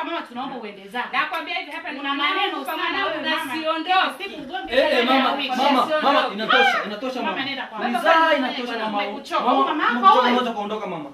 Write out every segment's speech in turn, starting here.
mama tunaomba uende zako. Nakwambia hivi hapa Una maneno sana wewe mama. Siondoke. Siku ugomvi Eh, eh, kila mama, wiki. mama, Siondoke. mama, inatosha, inatosha Mama, mama. nenda kwa mama. Mizaa Baba, inatosha bwana, mama. umekuchoka. Mama, Mama yako umekuchoka, wewe. unaweza kuondoka mama.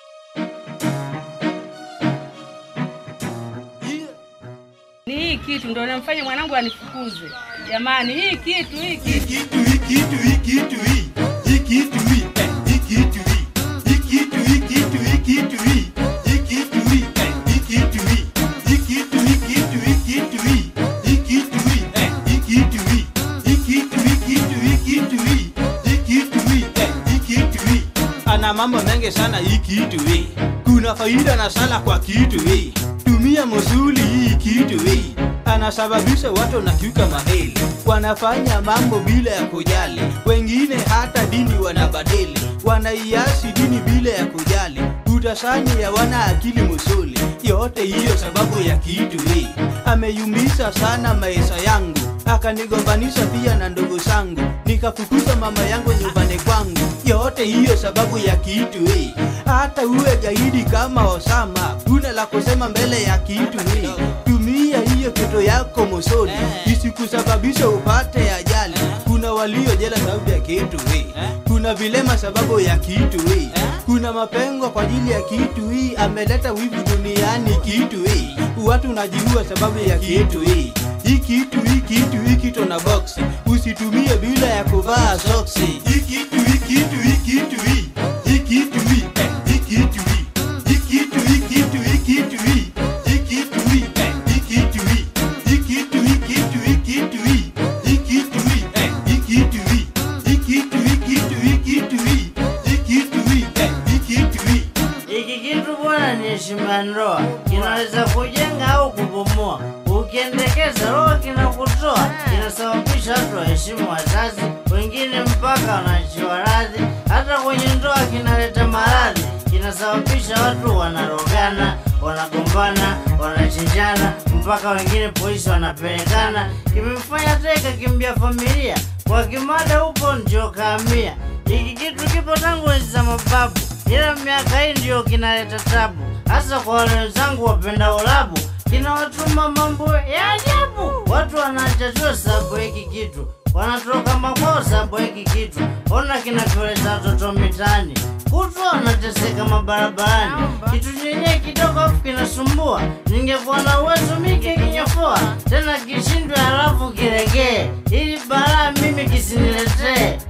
Ni hii kitu ndio namfanya mwanangu anifukuze. Jamani, hii kitu hii kitu Ikitu, ikitu, ikitu, i. Ikitu, i. Eh, ikitu, i. Ikitu, ikitu, ikitu, i. Ikitu, i. Eh, ikitu, i. Ikitu, ikitu, ikitu, i. Ikitu, i. Eh, ikitu, i. Ikitu, ikitu, ikitu, i. Ikitu, i. Eh, ikitu, i. Ana mambo mengi sana hii kitu hii. Kuna faida na sala kwa kitu hii. Tumia musuli hii kitu hii. Anasababisha watu na kiuka maheli, wanafanya mambo bila ya kujali. Wengine hata dini wanabadili, wanaiasi dini bila ya kujali. Utasani ya wana akili musuli, yote hiyo sababu ya kitu hii. Ameyumbisha sana maisha yangu, akanigombanisha pia na ndugu zangu, nikafukuza mama yangu nyumbani kwangu. Yote hiyo sababu ya kitu hii. Hata uwe gaidi kama Osama, una la kusema mbele ya kitu hii. Tumia hiyo kitu yako musoni, isikusababisha upate ajali. Kuna walio jela sababu ya kitu hii, kuna vilema sababu ya kitu hii, kuna mapengo kwa ajili ya kitu hii. Ameleta wivu duniani kitu hii, watu najiua sababu ya kitu hii. Hii kitu hii kitu hii kitu na box, usitumie bila ya kuvaa soksi. Hii kitu hii kitu hii kitu hii, hii kitu hii eh, hii kitu hii, hii kitu hii kitu hii kitu hii, hii kitu hii eh, hii kitu hii, hii kitu hii kitu hii kitu hii, hii kitu hii eh, hii kitu hii, hii kitu hii kitu hii kitu hii, hii kitu hii eh, hii kitu hii. Hiki kitu bwana ni heshima ya ndoa, kinaweza kujenga au kubomoa. Ukiendekeza roho kinakutoa, kinasababisha watu waheshimu wazazi, wengine mpaka wanaachiwa radhi. Hata kwenye ndoa kinaleta maradhi, kinasababisha watu wanarogana, wanagombana, wanachinjana, mpaka wengine polisi wanapelekana. Kimemfanya teka kimbia familia, kwa kimada huko ndio kaamia. Hiki kitu kipo tangu enzi za mababu, ila miaka hii ndio kinaleta tabu, hasa kwa wale wenzangu wapenda ulabu, kinawatuma mambo ya ajabu. Watu wanachachua sababu ya hiki kitu, wanatoka makwao sababu ya hiki kitu. Ona kinapeleza watoto mitaani, kutwa wanateseka mabarabarani. Kitu chenyewe kidogo afu kinasumbua, ningekuwa na uwezo mike kinyofoa tena kishindwe, halafu kiregee, ili balaa mimi kisiniletee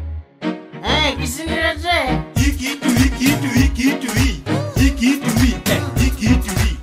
Eh, kisiniletee Hii kitu hii kitu hii kitu hii, hii kitu hii eh, hii kitu hii,